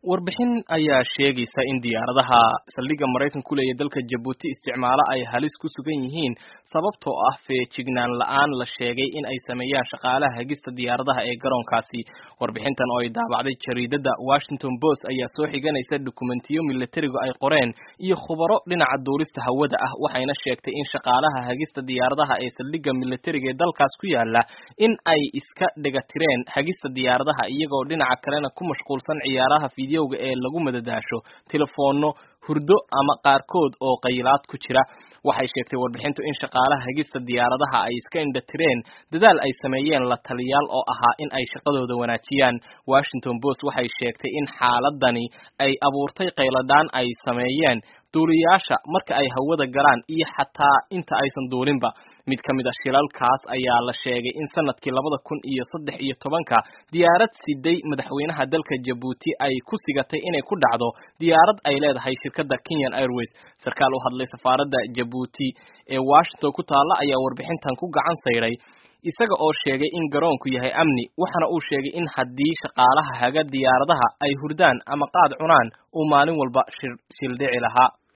warbixin ayaa sheegaysa in diyaaradaha saldhigga maraykanka ku leeya dalka jabuuti isticmaalo ay halis ku sugan yihiin sababtoo ah feejignaan la-aan la sheegay in ay sameeyaan shaqaalaha hagista diyaaradaha ee garoonkaasi warbixintan oo ay daabacday jariidada washington post ayaa soo xiganaysa dukumentiyo milatarigu ay qoreen iyo khubaro dhinaca duulista hawada ah waxayna sheegtay in shaqaalaha hagista diyaaradaha ee saldhigga milatariga ee dalkaas ku yaala in ay iska dhegatireen hagista diyaaradaha iyagoo dhinaca kalena ku mashquulsan ciyaaraha fideoga ee lagu madadaasho telefoonno hurdo ama qaarkood oo qaylaad ku jira waxay sheegtay warbixintu in shaqaalaha hagista diyaaradaha ay iska indhatireen dadaal ay sameeyeen la taliyaal oo ahaa in ay shaqadooda wanaajiyaan washington post waxay sheegtay in xaaladani ay abuurtay qayladhaan ay sameeyeen duuliyaasha marka ay hawada galaan iyo xataa inta aysan duulinba mid ka mid a shilalkaas ayaa la sheegay in sanadkii labada kun iyo saddex iyo tobanka diyaarad siday madaxweynaha dalka jabuuti ay ku sigatay inay ku dhacdo diyaarad ay leedahay shirkadda kenyan airways sarkaal u hadlay safaaradda jabuuti ee washington ku taalla ayaa warbixintan ku gacan sayray isaga oo sheegay in garoonku yahay amni waxaana uu sheegay in haddii shaqaalaha haga diyaaradaha ay hurdaan ama qaad cunaan uu maalin walba shildhici lahaa